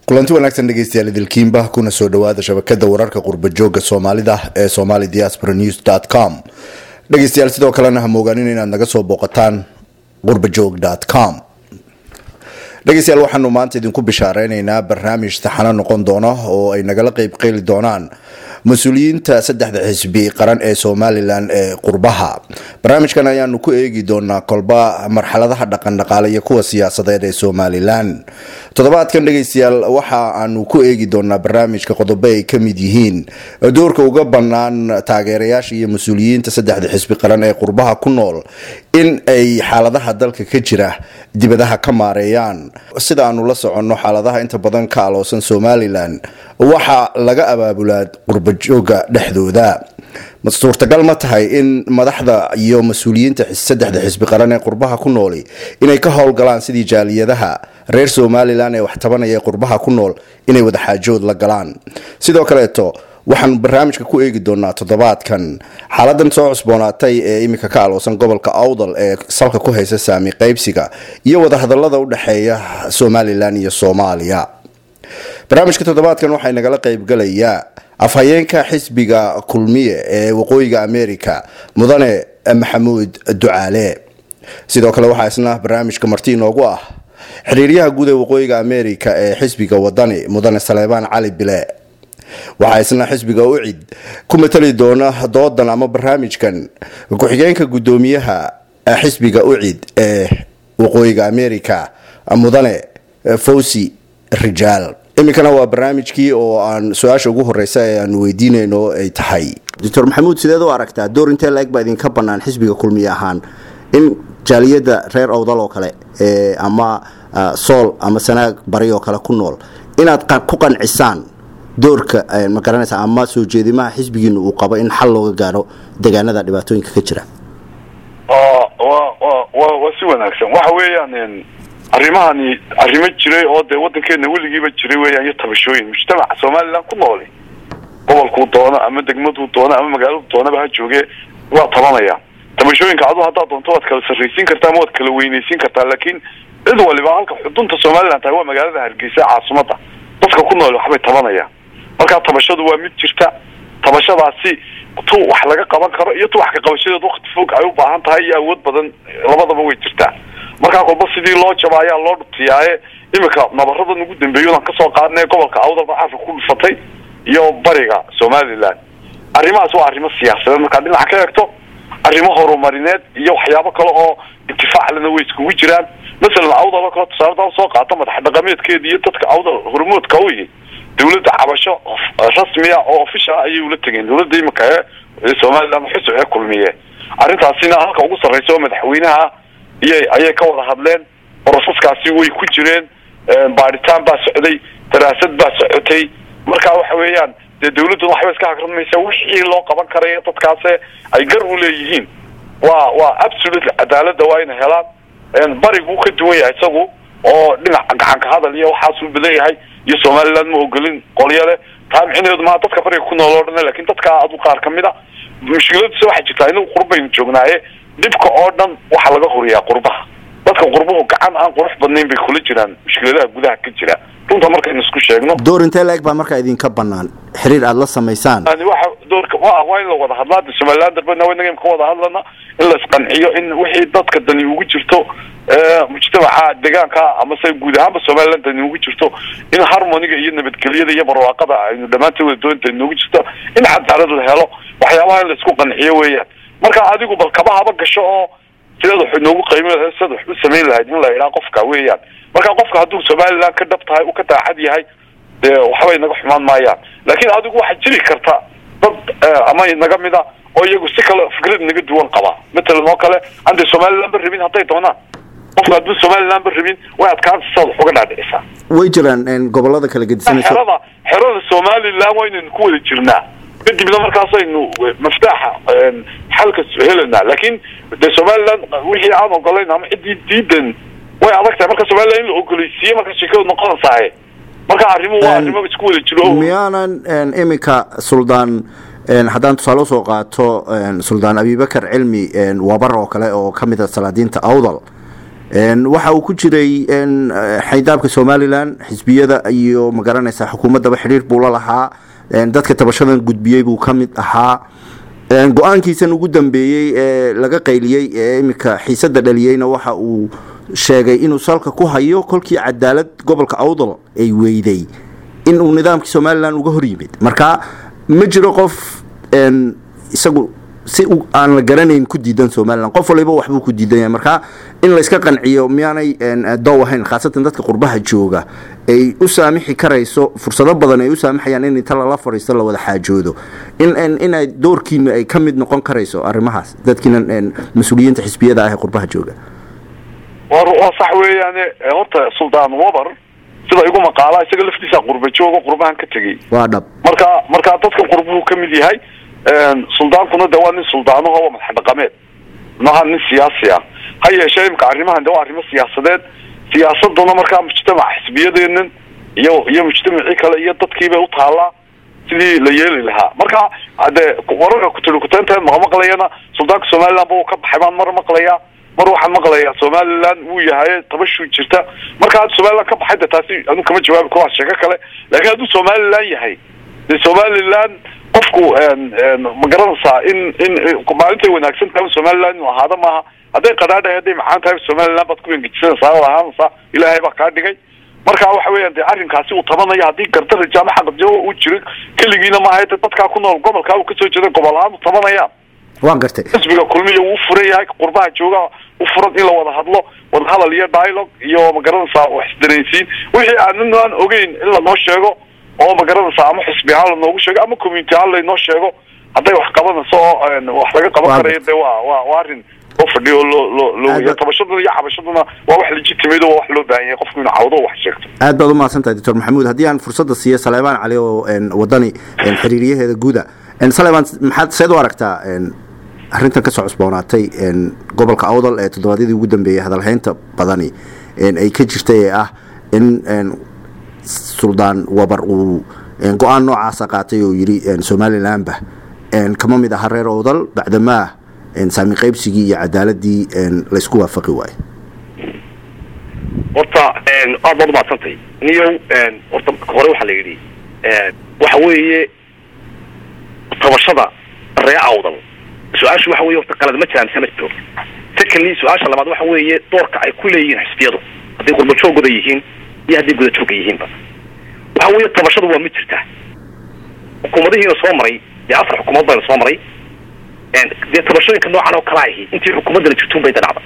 kulanti wanaagsan dhegeystayaal idilkiinba kuna soo dhawaada shabakada wararka qurbajooga soomaalida ee somali diaspora news com dhegeystayaal sidoo kalena ha moogaanin inaad naga soo booqataan qurbajoog com dhegeystayaal waxaanu maanta idinku bishaareyneyna barnaamij taxano noqon doona oo ay nagala qeyb qeyli doonaan mas-uuliyiinta saddexda xisbi qaran ee somalilan ee qurbaha barnaamijkan ayaanu ku eegi doonaa kolba marxaladaha dhaqandhaqaale iyo kuwa siyaasadeed ee somalilan toddobaadkan dhegeystayaal waxa aanu ku eegi doonaa barnaamijka qodobo ay ka mid yihiin doorka uga bannaan taageerayaasha iyo mas-uuliyiinta saddexda xisbi qaran ee qurbaha ku nool in ay xaaladaha dalka ka jira dibadaha ka maareeyaan sida aanu la soconno xaaladaha inta badan ka aloosan somalilan waxaa laga abaabulaa qurbajooga dhexdooda suurtagal ma tahay in madaxda iyo mas-uuliyiinta saddexda xisbi qaran ee qurbaha ku nooli inay ka howlgalaan sidii jaaliyadaha reer somalilan ee wax tabanaya qurbaha ku nool inay wadaxaajood la galaan sidoo kaleeto waxaan barnaamijka ku eegi doonaa toddobaadkan xaaladan soo cusboonaatay ee iminka ka aloosan gobolka awdal ee salka ku haysa saami qaybsiga iyo wadahadalada u dhexeeya somalilan iyo soomaaliya barnaamijka toddobaadkan waxay nagala qeybgalayaa afhayeenka xisbiga kulmiye ee waqooyiga america mudane maxamuud ducaale sidoo kale waxaa isna barnaamijka marti inoogu ah xiriiryaha guud ee waqooyiga america ee xisbiga wadani mudane saleebaan cali bile waxaa isna xisbiga ucid ku matali doona doodan ama barnaamijkan ku-xigeenka guddoomiyaha xisbiga ucid ee waqooyiga america mudane fawsi rijaal iminkana waa barnaamijkii oo aan su-aasha ugu horeysa ee aanu weydiinayno ay tahay doctor maxamuud sideed u aragtaa door intee la-eg baa idinka bannaan xisbiga kulmiye ahaan in jaaliyadda reer owdal oo kale ama sool ama sanaag bari oo kale ku nool inaad ku qancisaan doorka ma garanaysa ama soo jeedimaha xisbigiina uu qabo in xal looga gaaro deegaanada dhibaatooyinka ka jira waa si wanaagsan waxa weeyaan arrimahani arrimo jiray oo dee waddankeena weligiiba jiray weeyaan iyo tabashooyin mujtamaca somalilan ku nooli gobolkuu doono ama degmaduu doono ama magaaladu doonaba ha jooge waa tabanaya tabashooyinka adu haddaad doonto waad kala sarraysiin kartaa ama waad kala weynaysiin kartaa laakiin cid waliba halka xudunta somalilan tahay waa magaalada hargeysa caasimada dadka ku nool waxbay tabanayaan markaa tabashadu waa mid jirta tabashadaasi tu wax laga qaban karo iyo tu wax ka qabashadeed wakti fog ay u baahan tahay iyo awood badan labadaba way jirtaa markaa kolba sidii loo jaba ayaa loo dhutiyaaye iminka nabaradan ugu dambeeyo aan kasoo qaadnay gobolka awdalba carka ku dhufatay iyo bariga somalilan arrimahaas waa arrimo siyaasadeed markaa dhinaca ka eegto arrimo horumarineed iyo waxyaabo kale oo intifaaclena way iskugu jiraan masalan awdal oo kale tusaaladaa soo qaata madax dhaqameedkeeda iyo dadka awdal hormoodka u yihi dawladda cabasho rasmiya oo official ayay ula tegeen dawladda iminka ee somalilan xusub ee kulmiye arrintaasina halka ugu sarreysa oo madaxweynaha iyay ayay ka wada hadleen borosaskaasi way ku jireen baadhitaan baa socday daraasad baa socotay marka waxa weeyaan dee dawladduna waxba iska hagradmaysa wixii loo qaban karaya dadkaase ay gar u leeyihiin waa waa absolutely cadaaladda waa inay helaan bariguu ka duwan yahay isagu oo dhinaca gacanka hadal iyo waxaasuu badan yahay iyo somaliland ma ogolin qolyo leh taa micnaheedu maa dadka bariga ku nool oo dhan lakin dadka adu qaar kamid a mushkiladisa waxay jirtaa inagu qurbaynu joognaaye dhibka oo dhan waxaa laga horiyaa qurbaha dadka qurbuhu gacan aan qurux badnayn bay kula jiraan mushkiladaha gudaha ka jira runta markaynu isku sheegno door intee la-eg baa markaa idinka banaan xiriir aada la samaysaan waxa doorka wa waa in la wada hadlaa de somaliland darbena inaga ka wada hadlana in la isqanciyo in wixii dadka dani ugu jirto mujtamaca deegaanka amase guud ahaanba somaliland dani ugu jirto in harmoniga iyo nabadgelyada iyo barwaaqada aynu dhammaantood wada doonta noogu jirto in cadaalad la helo waxyaabaha in la isku qanciyo weeyaan marka adigu bal kaba haba gasho oo sidaad wax noogu qaymin lahayd sidaad wax u samayn lahayd in la idhaa qofka weeyaan marka qofka hadduu somaliland ka dhab tahay uu ka daacad yahay dee waxbay naga xumaan maayaan laakiin adigu waxaa jiri karta dad ama naga mida oo iyagu si kale fikrad naga duwan qaba matalan oo kale aan dee somaliland ba rabin hadday doonaan qofka hadduu somaliland ba rabin way adkaanta sidaad wax uga dhaadhicisaa way jiraan gobolada kala gedisanaysa xerada xerada somaliland waa inaynu ku wada jirnaa kadibna markaasaynu maftaaxa xalka helanaa laakiin de somaliland wixii aan ogolayn ama ciddii diidan way adag tahay marka somaliland in la ogoleysiiye marka sheekadu noqonaysaye marka arrimuhu waa arrimo isku wada jiro miyaanan iminka suldaan haddaan tusaale usoo qaato suldaan abibakar cilmi wabar oo kale oo kamid a salaadiinta awdal waxa uu ku jiray xaydaabka somalilan xisbiyada iyo magaranaysa xukuumaddaba xidhiir buu la lahaa dadka tabashadan gudbiyey buu ka mid ahaa go-aankiisan ugu dambeeyey ee laga qayliyey ee iminka xiisada dhaliyeyna waxa uu sheegay inuu salka ku hayo kolkii cadaalad gobolka awdal ay weyday inuu nidaamkii somalilan uga hor yimid marka ma jiro qof isagu si aan la garanayn ku diidan somalilan qof waliba waxbuu ku diidan yahay marka in layska qanciyo miyaanay dow ahayn khaasatan dadka qurbaha jooga ay u saamixi karayso fursado badan ay u saamaxayaan in inta lala fadhiisto la wada xaajoodo inay doorkiina ay ka mid noqon karayso arrimahaas dadkiina mas-uuliyiinta xisbiyada ah ee qurbaha jooga waa sax weeyaane horta suldaan wabar sida igu maqaala isaga laftiisa qurba joogo qurbahan ka tegey waa dhab marka marka dadka qurbuhu ka mid yahay suldaankuna de waa nin suldaanaho waa madax dhaqameed maha nin siyaasi ah ha yeeshee imika arrimahan de waa arrimo siyaasadeed siyaasaduna markaa mujtamac xisbiyadeenan iyo iyo mujtamacii kale iyo dadkiibay u taallaa sidii la yeeli lahaa marka de wararka kutulikuteynta maqmaqlayana suldaanka somaliland ba uu ka baxay baan mar maqlayaa mar waxaan maqlayaa somaliland wuu yahay tabashuu jirta marka haddu somaliland ka baxay de taasi anu kama jawaabi karo waa sheeko kale laakiin hadduu somaliland yahay de somaliland qofku ma garanaysaa in in maalintay wanaagsan tahay somaliland inuu ahaado maaha hadday qadaadhahay hadday macaan tahay somaliland baad ku engejisanaysaa oo ahaanaysaa ilaahay baa kaa dhigay marka waxa weeyaan de arrinkaasi uu tabanayo haddii gardara jaama xaqadjo uu jiro keligiina maaha de dadkaa ku nool gobolkaa uu kasoo jeeda gobol ahaan u tabanayaan waan gartay xisbiga kulmiya wuu u furan yahay qurbaha jooga u furan in la wada hadlo wada hadal iyo dialogue iyo ma garanaysaa wax isdareensiin wixii aanan aan ogeyn in lanoo sheego oo ma garanaysaa ama xisbi ahaan lanoogu sheego ama community ahaan laynoo sheego hadday wax qabanayso oo wax laga qaban karayo de waa waa waa arrin loo fadhiyo loo loo loo waya tabashaduna iyo cabashaduna waa wax legitimate oo wax loo baahan yahay qofku inuu cawdo wax sheegto aad baad umahadsan tahay doctor maxamuud haddii aan fursadda siiyo saleebaan cali oo wadani xiriiryaheeda guuda saleebaan maxaad seed u aragtaa arrintan kasoo cusboonaatay gobolka awdal ee toddobaadyadii ugu dambeeyey hadalhaynta badani ay ka jirtay ee ah in suldaan wabar uu go-aan noocaasa qaatay oo yidhi somalilanba kama mid aha reer awdal bacdamaa saami qaybsigii iyo cadaaladii laysku waafaqi waayo horta aad baad umahadsantay niyow horta hore waxaa la yidhi waxa weeye tabashada ree awdal su-aashu waxa weye horta qalad ma jiraan mise ma jiro secondly su-aasha labaad waxa weeye doorka ay ku leeyihiin xisbiyadu hadday qurbajoogooda yihiin iyo hadday gudajooga yihiinba waxa weeye tabashadu waa mid jirtaa xukuumadihiina soo maray dee afar xukuumad bayna soo maray dee tabashooyinka noocan oo kala ahi intii xukuumaddana jirtuun bay da dhacda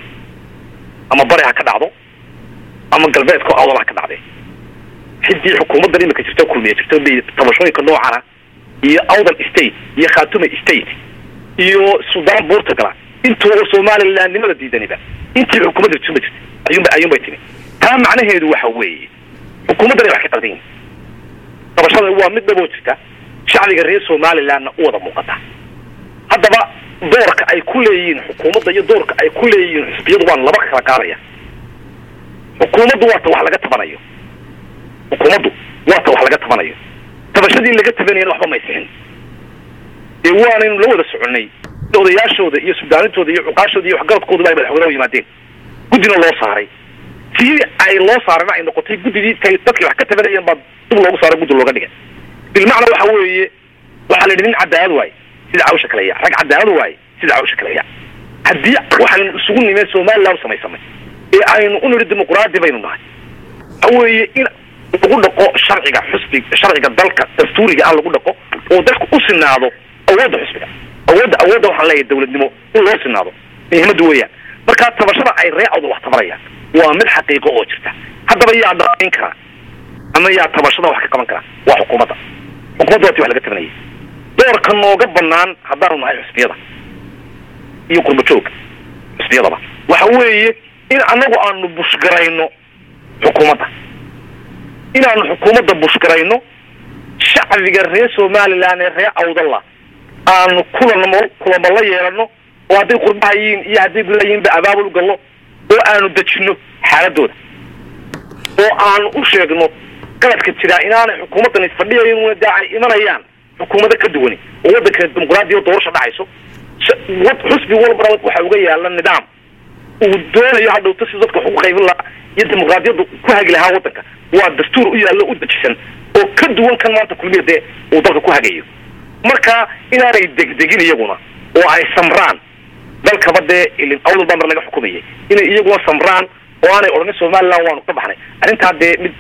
ama bari ha ka dhacdo ama galbeedka awdal ha ka dhacdee xidii xukuumaddan imika jirto kulmiya jirto bay tabashooyinka noocana iyo awdal state iyo khaatume state iyo suldaan portugala intuu somalilandnimada diidaniba intii xukuumadda jirtun ba jirta ayuunba ayuun bay timi taa macnaheedu waxa weeye xukuumaddan ay wax ka qaldan yihin tabashada waa mid dhaboo jirta shacbiga reer somalilandna u wada muuqata haddaba doorka ay ku leeyihiin xukuumadda iyo doorka ay ku leeyihiin xisbiyadu waan laba kala qaadaya xukuumaddu waata wax laga tabanayo xukuumaddu waata wax laga tabanayo tabashadii laga tabanayana waxba may sixin dee waanaynu la wada soconay odayaashooda iyo sudaanintooda iyo cuqaashooda iyo waxgaradkooduba ay madaxweynaha yimaadeen guddina loo saaray sii ay loo saarana ay noqotay guddidii tay dadkii wax ka tabanayeen baa dib loogu saaray guddi looga dhigay bilmacna waxa weeye waxaa la yidhi nin cadaalad waaye sida cawsha kaleya rag cadaalad waaye sida cawsha kaleya haddii waxaanu isugu nimeen somaliland u samaysamay ee aynu u nidhi dimuqraadi baynu nahay waxa weeye in lagu dhaqo sharciga xusbi sharciga dalka dastuuriga ah lagu dhaqo oo dadku u sinaado awoodda xusbiga awoodda awoodda waxaan leeyahay dawladnimo in loo sinaado muhiimadda weeyaan markaa tabashada ay ree awda wax tabarayaan waa mid xaqiiqo oo jirta haddaba yaa dhaqayn kara ama yaa tabashada wax ka qaban kara waa xukuumadda xukuumadda waati wax laga tabanayay doorka nooga banaan haddaanu nahay xusbiyada iyo qurbajooga xusbiyadaba waxa weeye in annagu aanu bushgarayno xukuumadda inaanu xukuumadda bushgarayno shacbiga reer somaliland ee reer awdalla aanu kulanmo kulamo la yeelano oo hadday qurbaha yihiin iyo hadday gudaha yihiinba abaabul gallo oo aanu dejino xaaladooda oo aanu u sheegno qaladka jiraa inaanay xukuumaddan isfadhiyayn dee ay imanayaan xukuumado ka duwani oo waddanka dimuqraadiya doorasha dhacayso xusbi walbana waxa uga yaala nidaam uu doonayo hadhowta si dadka wax ugu qaybin lahaa iyo dimuqraadiyaddu ku hagi lahaa waddanka waa dastuur u yaallo u dejisan oo ka duwan kan maanta kulmiya dee uu dalka ku hagayo marka inaanay degdegin iyaguna oo ay samraan dalkaba dee ilin awdal baa mar laga xukumayay inay iyaguna samraan oo aanay odhanin somaliland waanu ka baxnay arrintaa dee mid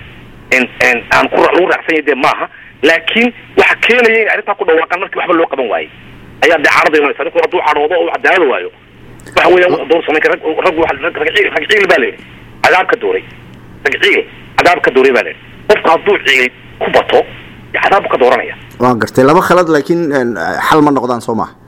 aan ku lagu raacsanya dee maaha laakiin waxa keenaya inay arrintaa ku dhawaaqaan markii waxba loo qaban waayey ayaa dee caarada imanaysa ninku hadduu cadhoodo oo cadaalad waayo waxa weeyaan wax doon samayn kara rag rag rag ciil rag ciil baa la yidhi cadaab ka dooray rag ciil cadaab ka dooray baa la yidhi qofka hadduu ciil ku bato cadaab ka dooranaya waa gartay laba khalad laakiin xal ma noqdaan soo maha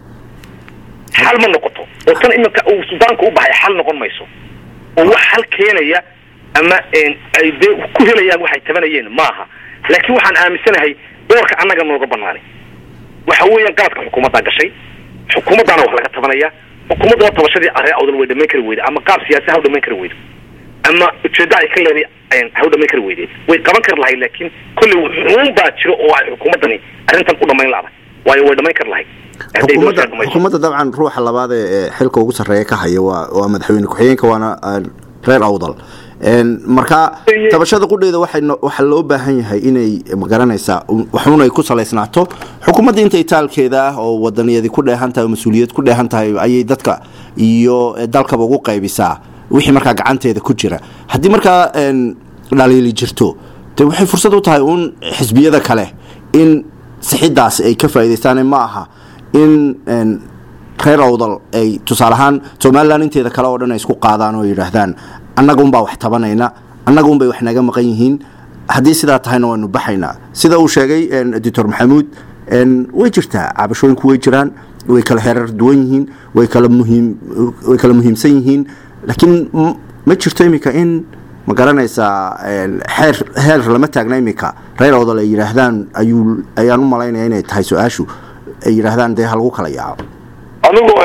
xal ma noqoto oo tan iminka uu sudaanka u baxay xal noqon mayso oo wax xal keenaya ama ay dee ku helayaan waxay tabanayeen maaha laakiin waxaan aaminsanahay doorka annaga nooga banaanay waxa weeyaan qaladka xukuumaddaa gashay xukuumaddaana wax laga tabanaya xukuumadda oo tabashadii aree awdal way dhamayn kari weyde ama qaab siyaasi ha u dhamayn kari weydo ama ujeedda ay ka leeday ha u dhamayn kari weyde way qaban kari lahayd laakiin kolley xuun baa jiro oo ay xukuumaddani arrintan u dhamayn laada waayo way dhamayn kari lahayd xukuumadda dabcan ruuxa labaad ee xilka ugu sarreeya ka haya waa waa madaxweyne ku-xigeenka waana reer awdal marka tabashada qudheeda waxaa loo baahan yahay inay magaranaysaa waxun ay ku salaysnaato xukuumadda inta itaalkeeda ah oo wadaniyadi ku dheehan tahay oo mas-uuliyad ku dheehan tahay ayay dadka iyo dalkaba ugu qaybisaa wixii markaa gacanteeda ku jira haddii markaa dhaliili jirto de waxay fursad u tahay uun xisbiyada kale in sixidaas ay ka faa'idaystaan ma aha in reer awdal ay tusaale ahaan somalilan inteeda kale oo dhan ay isku qaadaan oo yidhaahdaan annaga unbaa wax tabanayna annaga unbay wax naga maqan yihiin haddii sidaa tahayna waanu baxaynaa sida uu sheegay doctor maxamuud way jirtaa cabashooyinku way jiraan way kala heerar duwan yihiin way kala muhiim way kala muhiimsan yihiin laakiin ma jirto iminka in ma garanaysaa xeer heer lama taagna iminka reer awdal ay yidhaahdaan ayuu ayaan u malaynaya inay tahay su-aashu ay yidhaahdaan dee ha lagu kala yaaco anigu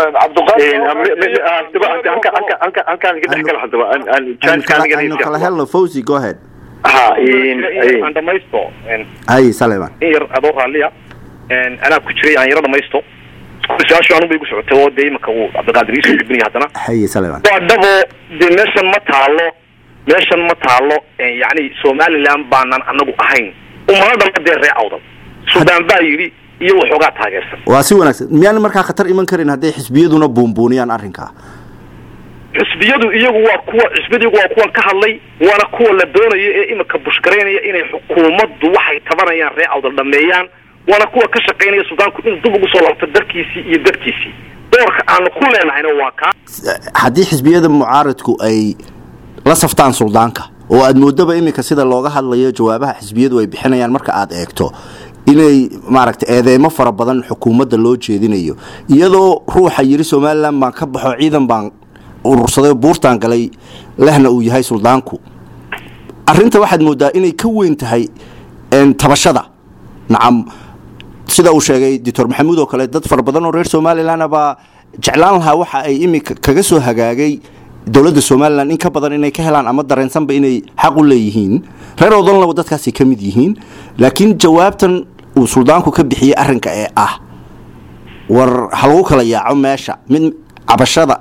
aynu kala helno fawzi go ahead aan dhamaysto hay saleman in yar adoo raalliya anaa ku jiray aan yaro dhamaysto su-aashu anugu bay gu socotay oo dee imanka uu cabdiqaadir iisoo gudbinaya haddana haye saleman waa dhabo dee meeshan ma taalo meeshan ma taalo yacni somaliland baanan anagu ahayn umana dhalma dee ree awdal suudaan baa yidhi iyo waxoogaa taageersan waa si wanaagsan miyaan markaa khatar iman karin hadday xisbiyaduna buunbuuniyaan arrinkaa xisbiyadu iyagu waa kuwa xisbiyadu iyagu waa kuwan ka hadlay waana kuwa la doonayo ee iminka bushgaraynaya inay xukuumaddu waxay tabanayaan ree awdal dhameeyaan waana kuwa ka shaqaynaya suudaanku inuu dib ugu soo laabto darkiisii iyo dadkiisii doorka aanu ku leenahayna waa kaa haddii xisbiyada mucaaradku ay la saftaan suldaanka oo aad moodaba iminka sida looga hadlayo jawaabaha xisbiyadu ay bixinayaan marka aad eegto inay maaragtay eedeymo fara badan xukuumadda loo jeedinayo iyadoo ruuxa yidhi somalilan baan ka baxo ciidan baan urursaday buurtaan galay lehna uu yahay suldaanku arinta waxaad moodaa inay ka weyn tahay tabashada nacam sida uu sheegay doctor maxamuud oo kale dad fara badan oo reer somalilan baa jeclaan lahaa waxa ay iminka kaga soo hagaagay dowladda somalilan in ka badan inay ka helaan ama dareensanba inay xaq u leeyihiin reer odolnaba dadkaasay ka mid yihiin laakiin jawaabtan uu suldaanku ka bixiyey arrinka ee ah war ha lagu kala yaaco meesha mid cabashada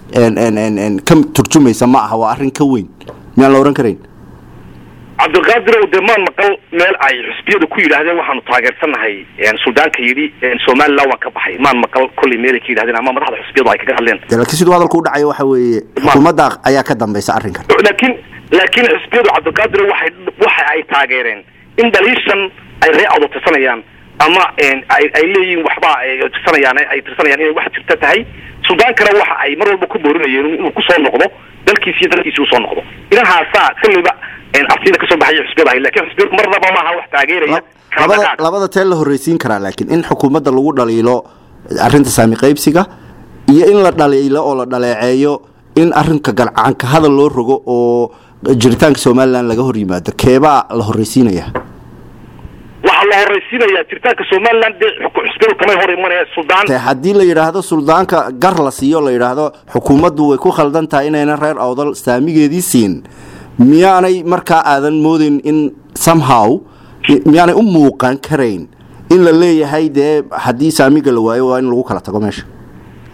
ka turjumaysa ma aha waa arrin ka weyn miyaan la ohan karayn cabdiqaadirow dee maan maqal meel ay xusbiyadu ku yidhaahdeen waxaanu taageersanahay suldaanka yidhi somalilan waan ka baxay maan maqal kolley meelay ka yidhahdeen ama madaxda xusbiyadu ay kaga hadleen laakiin siduu hadalku u dhacayo waxa weeye xukuumadda ayaa ka dambaysa arrinkan laakiin laakiin xusbiyadu cabdiqaadirow waxay waxa ay taageereen in dhaliishan ay ree awdo tirsanayaan ama ay ay leeyihiin waxba ay tirsanayaan ay tirsanayaan inay wax jirta tahay suldaankana waxa ay mar walba ku boorinayeen inuu kusoo noqdo dalkiisi iyo dalkiisi usoo noqdo inahaasaa kolleyba artida kasoo baxaya xusbiyada ahay lakin xusbiyadu marnaba maaha wax taageeraya labada labada tee la horreysiin karaa laakiin in xukuumadda lagu dhaliilo arrinta saami qaybsiga iyo in la dhaliilo oo la dhaleeceeyo in arrinka galcaanka hadal loo rogo oo jiritaanka somalilan laga hor yimaado keebaa la horreysiinaya waxaa la horreysiinayaa jiritaanka somalilan dee xusbiyadu kamay hor imanaya suldaan haddii la yidhaahdo suldaanka gar la siiyo la yidhaahdo xukuumaddu way ku khaldan tahay inaynan reer awdal saamigeedii siin miyaanay markaa aadan moodayn in somehow miyaanay u muuqan karayn in la leeyahay dee haddii saamiga la waayo waa in lagu kala tago meesha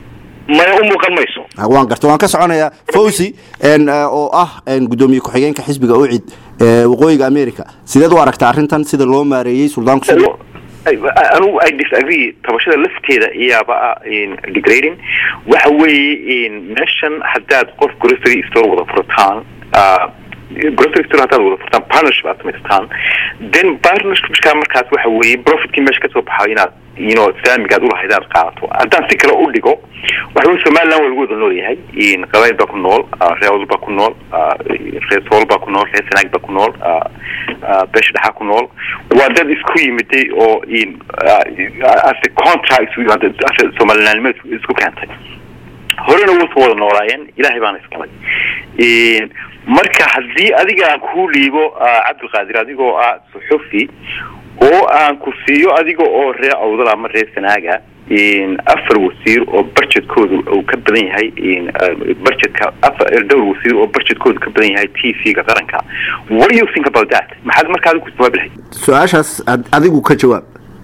maya u muuqan mayso waan garta waan ka soconayaa fawzi oo ah gudoomiye ku-xigeenka xisbiga ucid waqooyiga america sideed u aragta arrintan sida loo maareeyey suldaanku anugu i disagree tabashada lafteeda iyaaba ah degrading waxa weeye meeshan haddaad qof grocery store wada furtaan grocery store haddaad wada furtaan partnership aad samaysataan then partnershipka markaas waxa weeye profitkii meesha kasoo baxayo inaad you know saamigaad ulahayd aad qaadato haddaan si kale u dhigo waxa weye somaliland waa lagu wada nool yahay qabaayil baa ku nool reewal baa ku nool reer sool baa ku nool reer sanaag baa ku nool beesha dhexaa ku nool waa dad isku yimiday oo as a contract somalilandnimo isku keentay horena wuusoo wada noolaayeen ilaahay baana iskalay marka haddii adiga aan kuu dhiibo cabdilqaadir adigoo ah suxufi oo aan ku siiyo adiga oo reer awdal ama reer sanaaga afar wasiir oo budgetkooda uu ka badan yahay budgetka dhowr wasiir oo budgetkooda ka badan yahay t v-ga qaranka what do you think about that maxaad marka adigu ku jawaabi lahayd su-aashaas adigu ka jawaab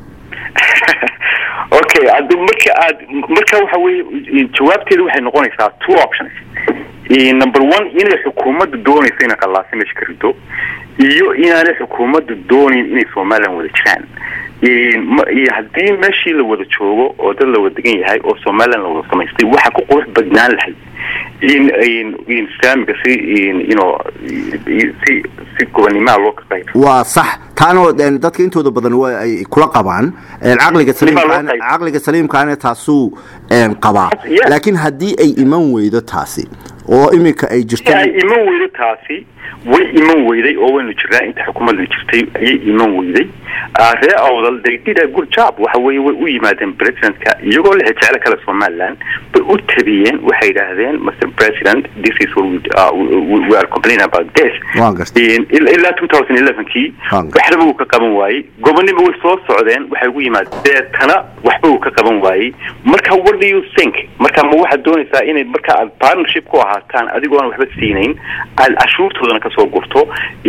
okay marka aad marka waxa weye jawaabteeda waxay noqonaysaa two options number one inay xukuumadda doonayso inay qallaasa meesha ka rido iyo inaanay xukuumadda doonayn inay somaliland wada jiraan iyo haddii meeshii la wada joogo oo dad la wada degan yahay oo somaliland la wada samaystay waxaa ku qurux badnaan lahayd in in saamiga si ino si si gobanimaa loo kaqayb waa sax taana dadka intooda badan waa ay kula qabaan caqliga saliimkaana caqliga saliimkaana taasuu qabaa laakiin haddii ay iman weydo taasi oo iminka ay jirto ay iman weydo taasi way iman weyday oo waynu jirnaa inta xukuumadda jirtay ayay iman weyday ree awdal they did a good job waxa weeye way u yimaadeen presidentka iyagoo la jeclo kale somaliland bay u tabiyeen waxay yidhaahdeen mr president this is what we, uh, we are complaining about this ilaa two thousand elevenkii waxba uu ka qaban waayey gobonimo way soo socdeen waxay ugu yimaadeen deetana waxba uu ka qaban waayey marka what do you think marka ma waxaad doonaysaa inay marka aad partnership ku ahaataan adigoo aan waxba siinayn aad cashuurtoodana kasoo gurto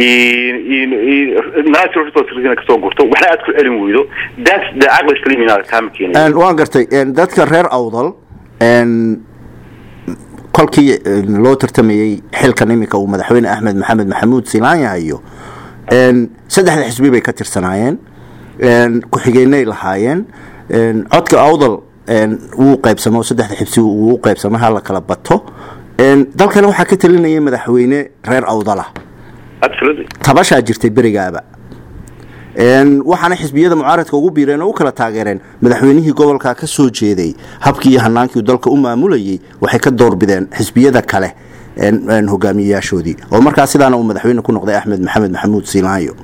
natural resourcesna kasoo gurto waxna aad ku celin weydo that's the caqli saliim inaad kaama keenay waan gartay dadka reer awdal kolkii loo tartamayey xilkan iminka uu madaxweyne axmed maxamed maxamuud silaanya hayo saddexda xisbi bay ka tirsanaayeen ku-xigeenay lahaayeen codka awdal wuu qaybsamo saddexda xibsi wuu qaybsamo hala kala bato dalkana waxaa ka talinayay madaxweyne reer awdalah tabashaa jirtay berigaaba waxaana xisbiyada mucaaradka ugu biireen oo u kala taageereen madaxweynihii gobolka ka soo jeeday habkii iyo hanaankii dalka u maamulayay waxay ka doorbideen xisbiyada kale hogaamiyeyaashoodii oo markaa sidaana uu madaxweyne ku noqday axmed maxamed maxamuud siilaayo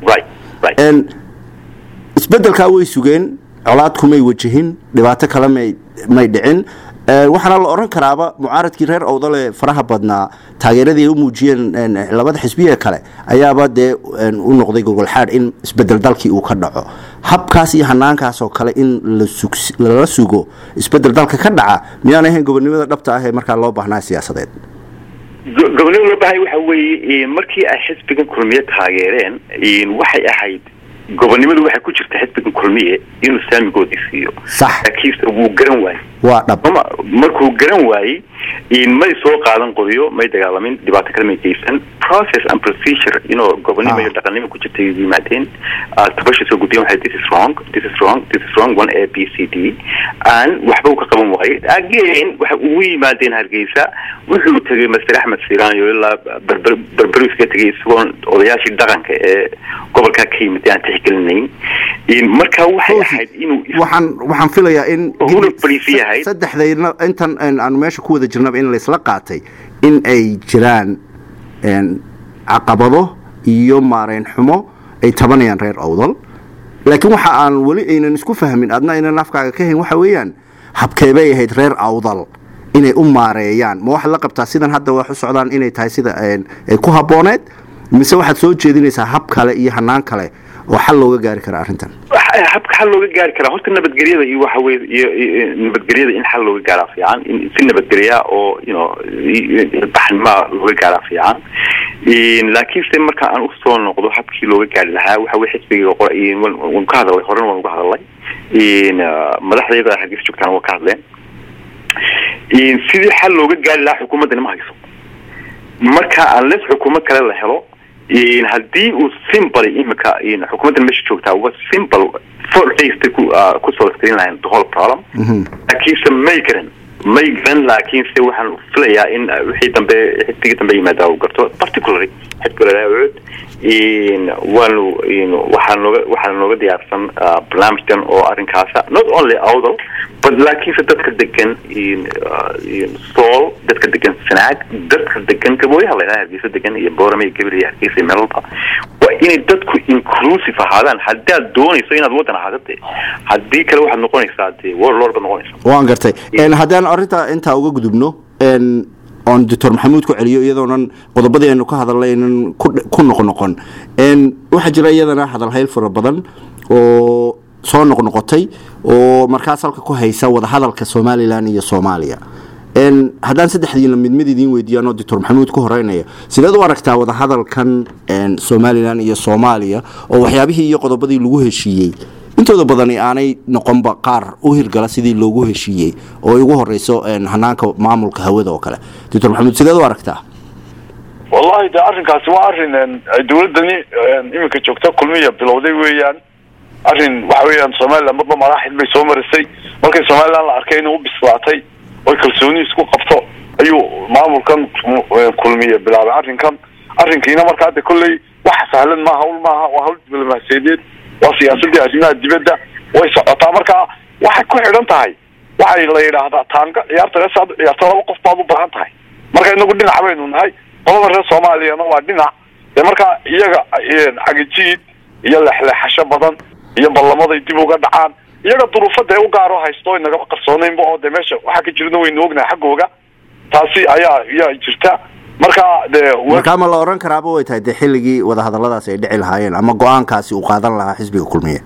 isbedelkaa way sugeen colaad kumay wajahin dhibaato kale may dhicin waxaana la oran karaaba mucaaradkii reer owdale faraha badnaa taageeradii ay u muujiyeen labada xisbiye kale ayaaba dee u noqday gogolxaad in isbedel dalkii uu ka dhaco habkaas iyo hanaankaas oo kale in lala sugo isbedel dalka ka dhaca miyaan ahayn gobonimada dhabta ah ee markaa loo baahnaa siyaasadeed gobonimada loo baahay waxa weeye markii ay xisbigan kulmiye taageereen waxay ahayd gobonimadu waxay ku jirta xisbigan kulmiye inuu saamigoodii siiyo sax laakiinse wuu garan waayey waa dhab markuu garan waayey may soo qaadan qodiyo may dagaalamin dhibaato kale may geysan process and procedure inuu gobonimo iyo dhaqannimo ku jirta ay yimaadeen tabasha soo gudbiyan waxay this is wrong this is wrong this is wrong one a b c d and waxba uu ka qaban waayey again waxay ugu yimaadeen hargeysa wuxuu tegay master axmed siiraanyo ilaa berber berberu iska tegay isagoon odayaashii dhaqanka ee gobolkaa ka yimid aan tixgelinayn marka waxay ahayd inuu waxaan waxaan filayaa in huna fadhiisi yahay saddexdayna intan aanu meesha ku wada jirnaba in laysla qaatay in ay jiraan caqabado iyo maareyn xumo ay tabanayaan reer awdal laakiin waxa aan weli aynan isku fahmin adna aynan afkaaga ka hayn waxa weeyaan habkeebay ahayd reer awdal inay u maareeyaan ma waxaad la qabtaa sidan hadda wax u socdaan inay tahay sida ay ku habbooneed mise waxaad soo jeedinaysaa hab kale iyo hanaan kale oo xal looga gaari kara arrintan habka xal looga gaari karaa horta nabadgelyada iyo waxa weye iyo nabadgelyada in xal looga gaaraa fiican in si nabadgelya oo you know baxnimaa looga gaaraa fiican laakiinse marka aan usoo noqdo habkii looga gaari lahaa waxa weye xisbiga waan ka hadalay horena waan uga hadalay madaxdayada hargeysa joogtaan waa ka hadleen sidii xal looga gaari lahaa xukuumaddani ma hayso marka unless xukuumad kale la helo haddii uu simple imika xukuumaddan meesha joogtaa uga simple for haste ku ku solskarin lahayn the whole problem laakiinse may garan may garan laakiinse waxaan filayaa in wixii dambe xisbigii dambe yimaada uu garto particularly xisbiga laawood waanu waxaa nooga waxaa nooga diyaarsan barnaamijkan oo arrinkaasa not only awdal but laakiinse dadka degan sool dadka degan sanaag dadka degan gabooyaha la yidhaha hargeysa degan iyo boorame iyo gabil iyo hargeysa iyo meel walba waa inay dadku inclusive ahaadaan haddaad doonayso inaad waddan ahaado dee haddii kale waxaad noqonaysaa dee warlord baad noqonaysaa waan gartay haddaan arrinta intaa uga gudubno oon doctor maxamuud ku celiyo iyadoonan qodobadii aynu ka hadalnaynan ku noqnoqon waxaa jira iyadana hadalhayl fara badan oo soo noqnoqotay oo markaas halka ku haysa wadahadalka somalilan iyo soomaaliya haddaan saddexdiina mid mid idiin weydiiyaanoo doctor maxamuud ku horeynaya sideed u aragtaa wadahadalkan somalilan iyo soomaaliya oo waxyaabihii iyo qodobadii lagu heshiiyey intooda badani aanay noqonba qaar u hirgala sidii loogu heshiiyey oo ay ugu horeyso hanaanka maamulka hawada oo kale doctor maxamuud sideed u aragtaa wallahi de arrinkaasi waa arrin ay dawladdani iminka joogta kulmiya bilowday weeyaan arrin waxa weeyaan somalilan marba maraaxil bay soo marisay markay somalilan la arkay inay u bislaatay oy kalsooni isku qabto ayuu maamulkan kulmiya bilaabay arrinkan arrinkiina markaa de kolley wax sahlan maaha hawl maaha waa hawl diblomaasiyadeed waa siyaasadii arrimaha dibadda way socotaa marka waxay ku xidhan tahay waxay la yidhaahdaa taanga ciyaarta reesaad ciyaarta laba qof baad u baahan tahay marka inagu dhinac baynu nahay qolada reer soomaaliyana waa dhinac dee marka iyaga cagijiid iyo lexleexasho badan iyo ballamaday dib uga dhacaan iyaga duruufada ee u gaaro haysto inagama qarsoonaynba oo dee meesha waxaa ka jirna waynu ognahay xaggooga taasi ayaa ayaa jirta marka dee markaa ma la oran karaaba way tahay dee xilligii wadahadaladaasi ay dhici lahaayeen ama go-aankaasi uu qaadan lahaa xisbiga kulmiye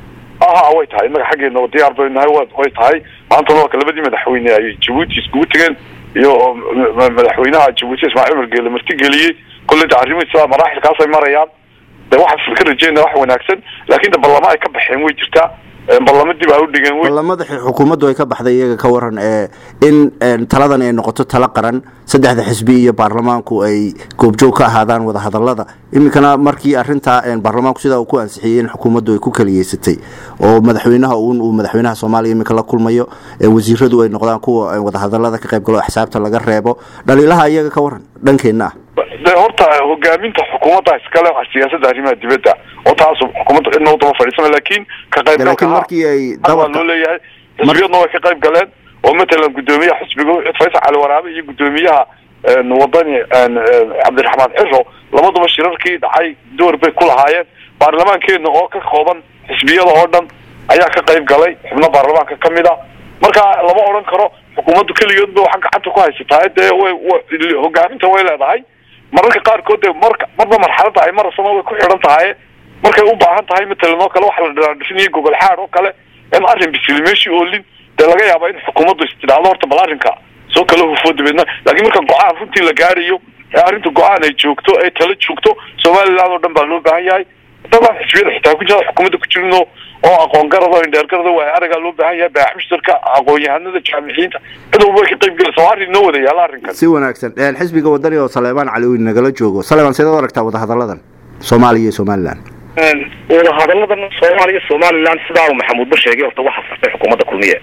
aha way tahay innaga xaggeena oo diyaar baynu nahay way tahay maanta noolka labadii madaxweyne ay jabuuti iskugu tegeen iyo madaxweynaha jabuuti ismaaciil margeele martigeliyey kolley de arrimihiisa maraaxilkaasay marayaan de waxaan ka rajeynaya wax wanaagsan laakiin de ballamo ay ka baxeen way jirtaa ballamo dib ay u dhigeen ballamada xukuumaddu ay ka baxday iyaga ka waran ee in taladan ay noqoto talo qaran saddexda xisbi iyo baarlamaanku ay goobjoog ka ahaadaan wadahadalada iminkana markii arintaa baarlamaanku sidaa uu ku ansixiyey in xukuumaddu ay ku kaliyeysatay oo madaxweynaha uun uu madaxweynaha soomaaliya iminka la kulmayo wasiiradu ay noqdaan kuwa wadahadalada ka qayb galo xisaabta laga reebo dhaliilaha iyaga ka waran dhankeenna ah de horta hogaaminta xukuumadda iskale siyaasada arrimaha dibadda oo taas xukuumadda cidna u daba fadhiisana laakiin ka laakiin markii ay waa loo leeyahay xisbiyadna way ka qayb galeen oo matalan guddoomiyaha xisbiga faysal cali waraabe iyo guddoomiyaha wadani cabdiraxmaan ciro labaduba shirarkii dhacay door bay ku lahaayeen baarlamaankeena oo ka kooban xisbiyada oo dhan ayaa ka qayb galay xubno baarlamaanka ka mid a marka lama odhan karo xukuumaddu keligeedba waxa gacanta ku haysataa dee way hogaaminta way leedahay mararka qaarkood dee marka marba marxaladda ay marasana way ku xidhan tahay markay u baahan tahay matalan oo kale waxa la dhiraadhisinaya gogol xaad oo kale in arrin bisili meeshii oolin dee laga yaaba in xukuumaddu istidhaahdo horta bal arrinka soo kala hufo dabeedna laakiin marka go-aan runtii la gaarayo ee arrinta go-aan ay joogto ay tala joogto somaliland oo dhan baa loo baahan yahay dabaan xisbiyada xitaa ku jira xukuumadda ku jirino oo aqoon garada indheer garada waa aragaa loo baahan yahay baax mushtarka aqoon-yahanada jaamiciyiinta cid walba way ka qayb gelaysa waa arrin noo wada yaala arrinkan si wanaagsan xisbiga wadani oo saleebaan cali uu nagala joogo saleebaan sideed u aragtaa wadahadalladan soomaaliya iyo somaliland wadahadalladan soomaaliya somaliland sidaa uu maxamuudba sheegay horta waxaa sartay xukuumadda kulmiye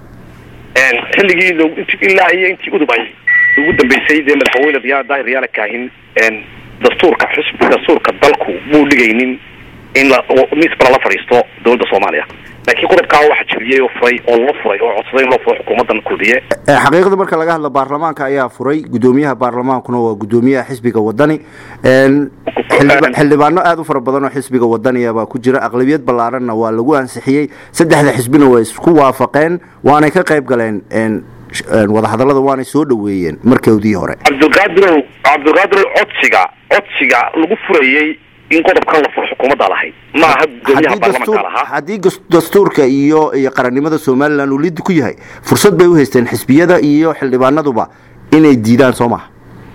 xilligii ilaa iyo intii udub ay ugu dambeysay dee madaxweyne riyaal daahir riyaala kaahin dastuurka xusbi dastuurka dalku muu dhigaynin in miiska lala fadhiisto dowladda soomaaliya laakiin qodobkaa waxa jabiyey oo furay oo loo furay oo codsaday in loo furo xukuumaddan kulmiye xaqiiqda marka laga hadlo baarlamaanka ayaa furay guddoomiyaha baarlamaankuna waa guddoomiyaha xisbiga wadani xildhibaano aada u fara badan oo xisbiga wadaniya baa ku jira aqlabiyad ballaaranna waa lagu ansixiyey saddexda xisbina way isku waafaqeen waanay ka qayb galeen wadahadallada waanay soo dhaweeyeen markoodii hore cabdilqaadirow cabdilqaadirow codsiga codsiga lagu furayey in qodobkan la furo xukuumadda lahayd ma aha gudoomiyaha baarlamanka lahaa haddii dastuurka iyo iyo qarannimada somalilan uu lidi ku yahay fursad bay u haysteen xisbiyada iyo xildhibaanaduba inay diidaan soo maha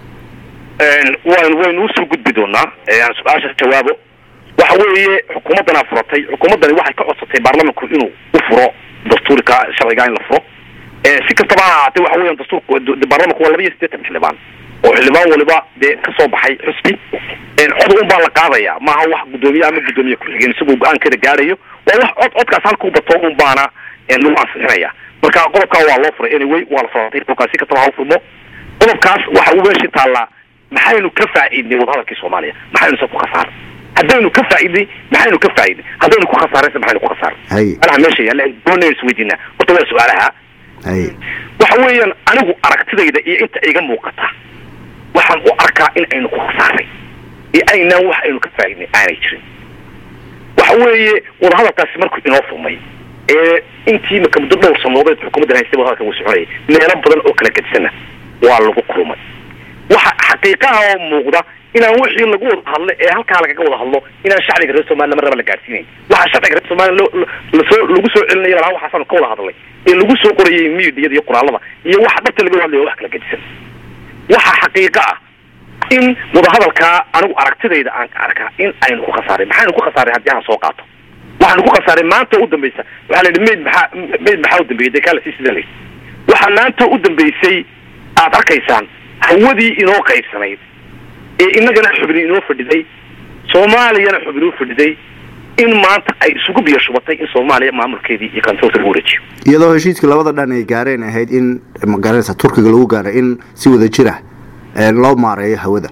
wan waynu usoo gudbi doonaa aan su-aasha jawaabo waxa weeye xukuumaddanaa furatay xukuumaddani waxay ka codsatay baarlamanku inuu u furo dastuurka sharciga in la furo si kastaba ha ahaatee waxa weeyaan dastuurka baarlamanku waa laba iyo siddeetan xildhibaan oo xildhibaan waliba dee ka soo baxay xusbi cod un baa la qaadaya maaha wax guddoomiye ama guddoomiye ku-xigeen isagoo go-aankeeda gaarayo waa wax cod codkaas halkuu bato un baana lagu ansixinaya marka qodobkaa waa loo furay anyway waa la socotay qodobkaas si kastaba ha u furmo qodobkaas waxa uu meeshii taallaa maxaynu ka faa'iidnay wadahadalkii soomaaliya maxaynu se ku khasaaray haddaynu ka faa'iidnay maxaynu ka faa'iidnay haddaynu ku khasaaraysa maxaynu ku khasaaray anaha meesha yaalla doonaynu isweydiinaa horta waa su-aalaha waxa weeyaan anigu aragtidayda iyo inta iga muuqata waxaan u arkaa in aynu ku khasaaray iyo aynaan wax aynu ka faa'iidnay aanay jirin waxa weeye wadahadalkaasi markuu inoo furmay ee intii maka muddo dhowr sanoodeed xukuumaddan haystay wadahadalka wuu soconayay meelo badan oo kala gedisanna waa lagu kulmay waxa xaqiiqaha oo muuqda inaan wixii lagu wada hadlo ee halkaa lagaga wada hadlo inaan shacbiga reer somaliya marnaba la gaarsiinayn waxa shacbiga reer somaliya lasoo lagu soo celinaya lahaa waxaasaanu ka wada hadlay ee lagu soo qorayay miidiyada iyo qoraalada iyo waxa dhabta laga hadlaya wax kala gedisan waxa xaqiiqa ah in wadahadalkaa anigu aragtidayda aan ka arkaa in aynu ku khasaaray maxaynu ku khasaaray haddii aan soo qaato waxaanu ku khasaaray maanta u dambaysa waxaa la yidhi mayd maxaa mayd maxaa u dambeeyey dee kaa lasii sida layidhi waxaa maanta u dambaysay aad arkaysaan hawadii inoo qaybsanayd ee inagana xubni inoo fadhiday soomaaliyana xubni u fadhiday in maanta ay isugu biyo shubatay in soomaaliya maamulkeedii iyo kantoorka lagu wareejiyo iyadoo heshiiskii labada dhan ay gaareen ahayd in magaranaysa turkiga lagu gaaray in si wada jir ah loo maareeyo hawada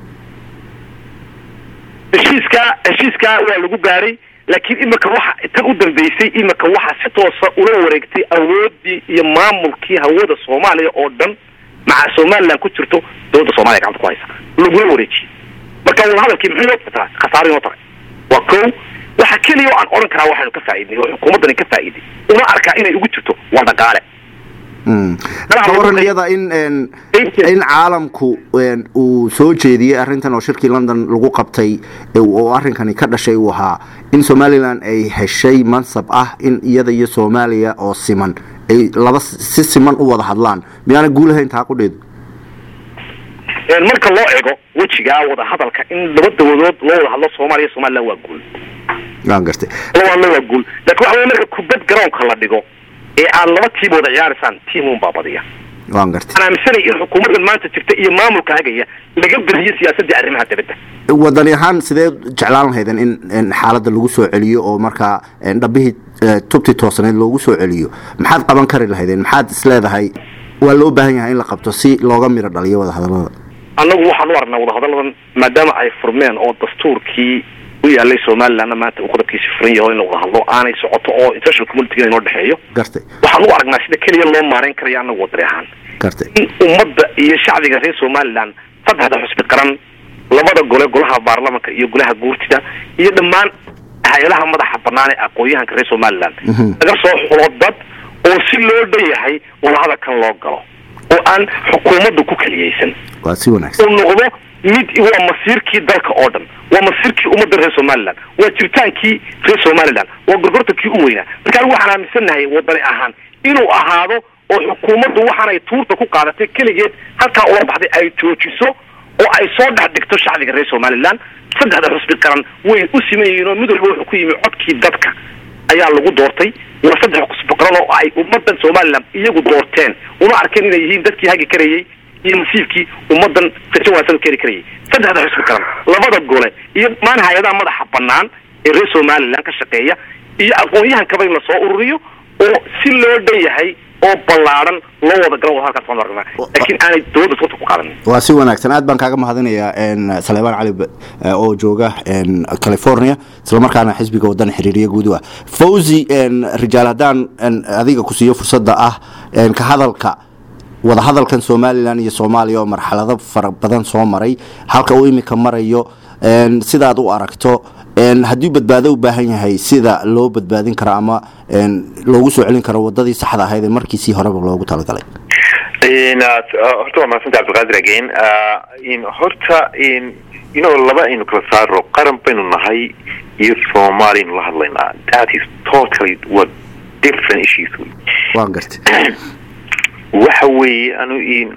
heshiiskaa heshiiskaa waa lagu gaaray laakiin imika waxa tan u dambeysay imika waxa si toosa ula wareegtay awoodii iyo maamulkii hawada soomaaliya oo dhan maca somaliland ku jirto dowladda soomaliya gacanta ku haysa lagula wareejiyey marka wadahadalkii muxuu inoo taraa khasaaro inoo taray waa ko waxa keliya oo aan odhan karaa waxaynu ka faa'iidnay oo xukuumaddani ka faa'iiday una arkaa inay ugu jirto waa dhaqaale ka waran iyada in in caalamku uu soo jeediyey arrintan oo shirkii london lagu qabtay oo arrinkani ka dhashay uu ahaa in somalilan ay heshay mansab ah in iyada iyo soomaaliya oo siman ay laba si siman u wada hadlaan miyaana guulahayn taa qudheedu marka loo ego wejigaa wada hadalka in laba dawadood loo wada hadlo soomaaliya somaliland waa guul waan gartay labaadna waa guul laakiin waxa wey marka kubad garoonka la dhigo ee aad laba tiim wada ciyaaraysaan tiimun baa badiya waan gartay waxaan aaminsanay in xukuumaddan maanta jirta iyo maamulka hagaya laga bediyo siyaasaddii arrimaha dibadda wadani ahaan sidee jeclaan lahaydeen in xaaladda lagu soo celiyo oo markaa dhabihii tubtii toosaneed loogu soo celiyo maxaad qaban kari lahaydeen maxaad isleedahay waa loo baahan yahay in la qabto si looga miro dhaliyo wadahadalada annagu waxaan u aragnaa wadahadalladan maadaama ay furmeen oo dastuurkii u yaalay somalilandna maanta uu qodobkiisi furan yaho in la wada hadlo aanay socoto oo international communitiga inoo dhexeeyo gartay waxaan u aragnaa sida keliya loo maarayn karaya annagu wadani ahaan gartay in ummadda iyo shacbiga reer somaliland saddexda xusbi qaran labada gole golaha baarlamanka iyo golaha guurtida iyo dhammaan hay-adaha madaxa banaan ee aqoon-yahanka reer somaliland laga soo xulo dad oo si loo dhanyahay wadahadalkan loo galo oo aan xukuumaddu ku keliyeysan waa si wanaagsan uu noqdo mid waa masiirkii dalka oo dhan waa masiirkii ummadda reer somaliland waa jiritaankii reer somaliland waa gorgortankii u weynaa marka anigu waxaan aaminsannahay wadani ahaan inuu ahaado oo xukuumaddu waxaanay tuurta ku qaadatay keligeed halkaa ula baxday ay joojiso oo ay soo dhex dhigto shacbiga reer somaliland saddexda xusbi qaran way u siman yihiin oo mid walba wuxuu ku yimi codkii dadka ayaa lagu doortay waa saddex xusbi qaran oo ay ummaddan somaliland iyagu doorteen una arkeen inay yihiin dadkii hagi karayey iyo masiirkii ummaddan rajo wanaagsan u keeni karayay saddexda xusbi qaran labada gole iyo dhammaan hay-adaha madaxa banaan ee reer somaliland ka shaqeeya iyo aqoon-yahankaba in lasoo ururiyo oo si loo dhan yahay oo ballaadhan loo wada galo wada halkaas waan aragnaa laakiin aanay dowladda suurta ku qaadanin waa si wanaagsan aad baan kaaga mahadinayaa saleebaan cali oo jooga california islamarkaana xisbiga wadana xiriiriya guud u ah fawzi rijaal haddaan adiga ku siiyo fursadda ah ka hadalka wadahadalkan somalilan iyo soomaaliya oo marxalado fara badan soo maray halka uu imika marayo sidaad u aragto haddii badbaado u baahan yahay sida loo badbaadin karo ama loogu soo celin karo wadadii saxda ahayd ee markiisii horeba loogu talagalay horta waa mahadsanta cabdiqaadir again horta ino laba aynu kala saaro qaran baynu nahay iyo soomaaliya aynu la hadlaynaa that is totally what different issues waan gartay waxa weeye anu in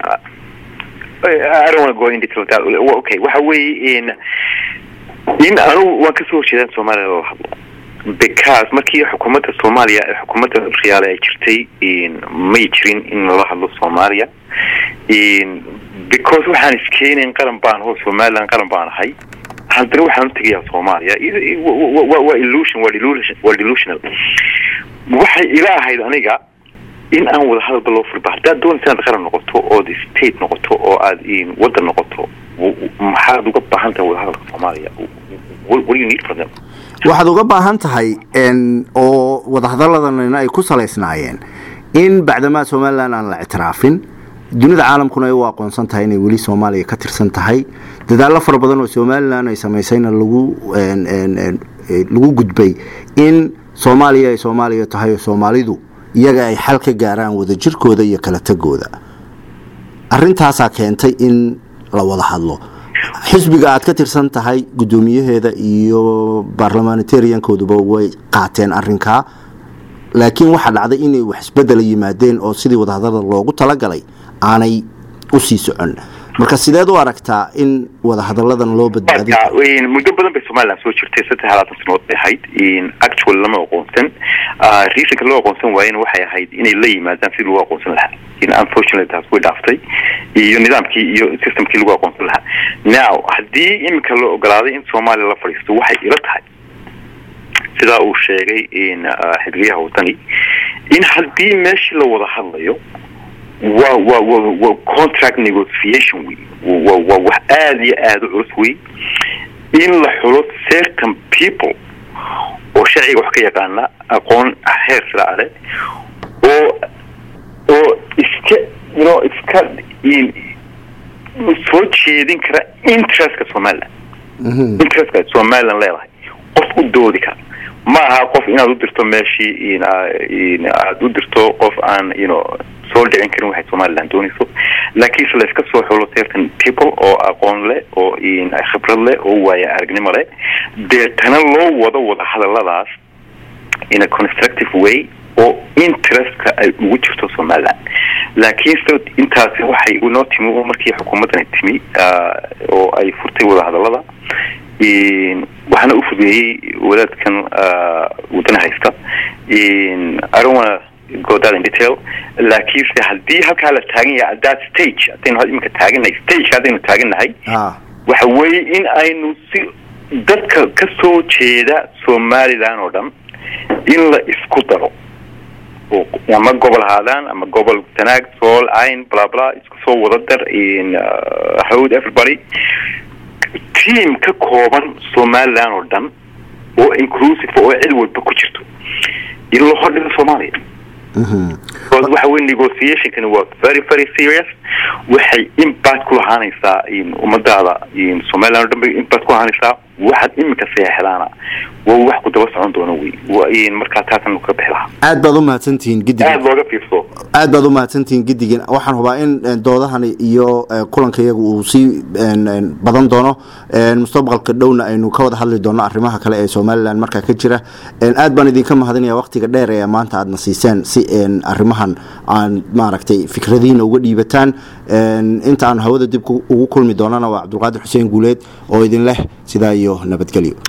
I don't want to go into detail that okay waxa weeye in in anu waan kasoo horjeedaan soomaaliya lala hadlo because markii xukuumadda soomaaliya ee xukuumadda riyaale ay jirtay may jirin in lala hadlo soomaaliya because waxaan iskeenayn qaran baan hoo somaliland qaran baan ahay haddana waxaan u tegayaa soomaaliya waa illusion waa delusion waa delusional waxay ila ahayd aniga in aan wada hadalba loo furba haddaad doonaysa inaad qaran noqoto ood state noqoto oo aad waddan noqoto maxaad uga baahan tahay wada hadalka soomaaliya what do you need from them waxaad uga baahan tahay oo wadahadalladanina ay ku salaysnaayeen in bacdamaa somalilan aan la ictiraafin dunida caalamkuna ay u aqoonsan tahay inay weli soomaaliya ka tirsan tahay dadaallo fara badan oo somalilan ay samaysayna lagu lagu gudbay in soomaaliya ay soomaaliya tahay oo soomaalidu iyaga ay xal ka gaaraan wadajirkooda iyo kala tegooda arintaasaa keentay in la wada hadlo xisbiga aad ka tirsan tahay guddoomiyaheeda iyo baarlamanitariankooduba way qaateen arinkaa laakiin waxaa dhacday inay wax isbedela yimaadeen oo sidii wadahadalada loogu talagalay aanay usii socon marka sideed u aragtaa in wadahadaladan loo badbaadin muddo badan bay somaliland soo jirtay saddex labaatan sanood bay ahayd actual lama aqoonsan reasonka loo aqoonsan waayena waxay ahayd inay la yimaadaan sidii lagu aqoonsan lahaa unfortunately taas way dhaaftay iyo nidaamkii iyo systemkii lagu aqoonsan lahaa now haddii iminka la ogolaaday in soomaaliya la fadhiisto waxay ila tahay sidaa uu sheegay xidriyaha wadani in haddii meeshii la wada hadlayo wa wa wa wa contract negotiation wey wa waa wax aada iyo aada u culus wey in la xulo certain people oo sharciga wax ka yaqaana aqoon heer sila ale oo oo iska no iska soo jeedin kara interestka somaliland interestka somaliland leedahay qof u doodi kara ma aha qof inaad u dirto meeshii aada u dirto qof aan you soo dhicin karin waxay somaliland doonayso laakiinse la iska soo xulo certain people oo aqoon leh oo khibrad leh oo waaya aragnimo leh deetana loo wado wada hadaladaas in a constructive way oo interestka ay ugu jirto somaliland laakiinse intaasi waxay inoo timi markii xukuumaddani timi oo ay furtay wada hadalada waxaana u fudeeyey wadaadkan wadana haysta arona godaad in detail laakiinse haddii halkaa la taagan yahay at that stage haddaynu iminka taagannahay stage haddaynu taagannahay waxa weeye in aynu si dadka ka soo jeeda somaliland oo dhan in la isku daro oo ama gobol ahaadaan ama gobol tanaag sool ayn bla bla isku soo wada dar howd everybody team ka kooban somaliland oo dhan oo inclusive oo cid walba ku jirto in loo hordhigo soomaaliya waxa wey negotiationkani waa very very serious waxay impact ku lahaanaysaa ummadaada somaliland o dhan bay impact ku lahaanaysaa waxaad iminka seexdaana waa wax ku daba socon doono wey markaa taasan ka bixi lahaa aad baad u mahadsantihiin gidigan aada looga fiirso aad baad u mahadsantihiin gidigan waxaan hubaa in doodahani iyo kulanka iyaga uu sii badan doono mustaqbalka dhowna aynu ka wada hadli doono arrimaha kale ee somaliland markaa ka jira aad baan idinka mahadinaya waqtiga dheer ee maanta aadna siiseen si arrimahan aan maaragtay fikradihiina uga dhiibataan inta aan hawada dib ugu kulmi doonana waa cabdulqaadir xuseen guuleed oo idin leh sidaa iyo nabadgelyo